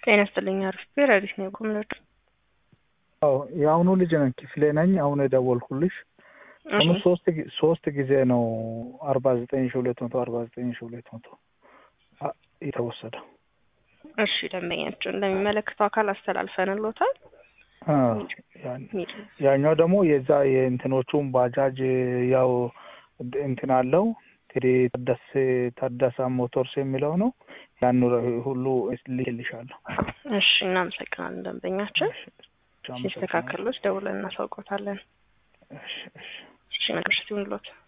ጤና ይስጥልኝ አሪፍ ረዲስ ነው የቆምነው። አዎ የአሁኑ ልጅ ነኝ ክፍሌ ነኝ። አሁን የደወልኩልሽ አሁን ሶስት ጊ- ሶስት ጊዜ ነው አርባ ዘጠኝ ሺ ሁለት መቶ አርባ ዘጠኝ ሺ ሁለት መቶ አ- የተወሰደው። እሺ ደንበኛችን ለሚመለከተው አካል አስተላልፈንሎታል። አ፣ ያን- ያኛው ደግሞ የዛ የእንትኖቹን ባጃጅ ያው እንትን አለው ቴዲ ታደሰ ታደሳ ሞተርስ የሚለው ነው። ያን ሁሉ ልልሻለሁ። እሺ እናመሰግናለን ደንበኛችን። ሲስተካከሎች ደውለን እናሳውቆታለን። እሺ እሺ እሺ ነገር ይሁንልዎት።